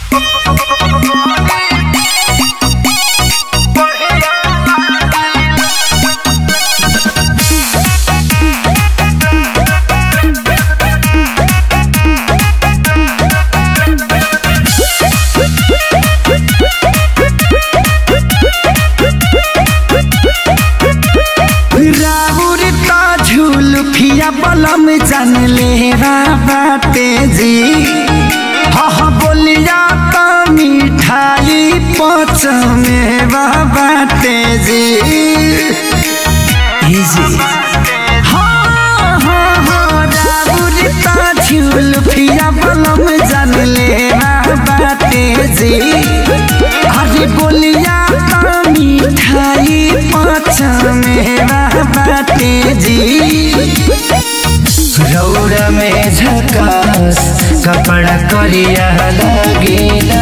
राउर का झुलफिया बलम जान ले बाटे जी हाँ हाँ बोलिया का मिठाई पच में बाटे जी ये जी हाँ हाँ हाँ राउर का झुलफिया बलम जान ले बाटे जी अरे बोलिया का मिठाई पच में बाटे जी रौरा में झकास कपड़ा करिया लगेला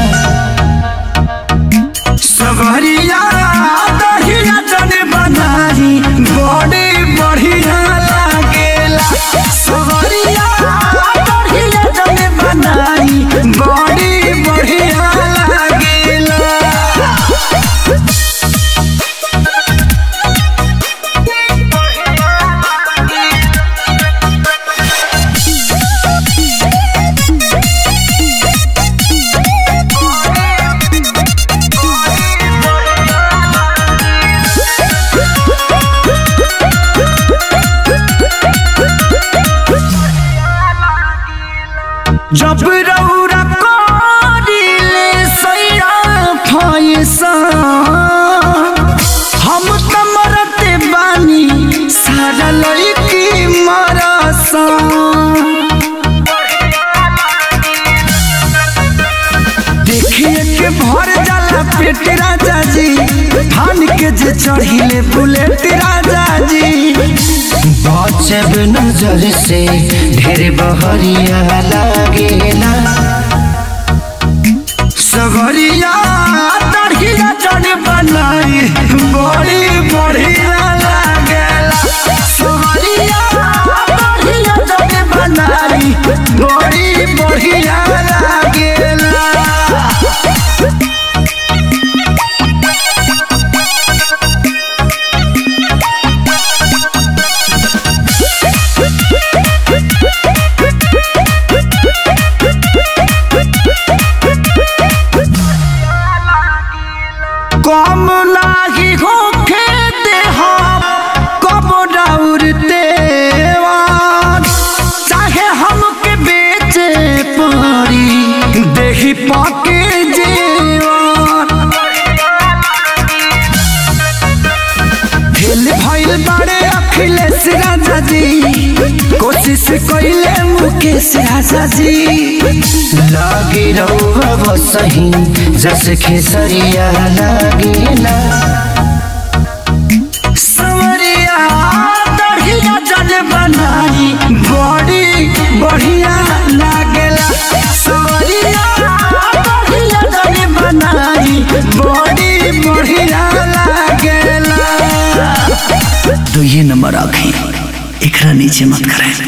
सवरिया दहिया जने बनाई बड़े बढ़िया लागेला सवरिया दहिया जने बनाई बड़े बढ़िया लागेला जब रौरा करिले सैया फैसा हम त मरते बानी सारा लड़की मरसा देखिए के भर जाला पेट राजा जी थान के जे चढ़िले बुलेट राजा जी बचब नजर से ढेर बहरिया लागेला सवरिया तड़किया चढ़ बनाई बड़ी बढ़िया लागेला सवरिया तड़किया चढ़ बनाई बड़ी बढ़िया लागेला कम लागी होखे देहा कब डाउरते चाहे हमके बेचे पड़ी देही पाके जेवान फेल भइल बाड़े अखिलेश राजा जी कोशिश कइले मुकेश राजा जी लागे रहुआ बसही जस खेसरिया लागेला सवरिया दढ़िया जल बनाई बड़ी बढ़िया लागेला सवरिया दढ़िया जल बनाई बड़ी बढ़िया लागेला तो ये नंबर आखे एकरा नीचे मत करें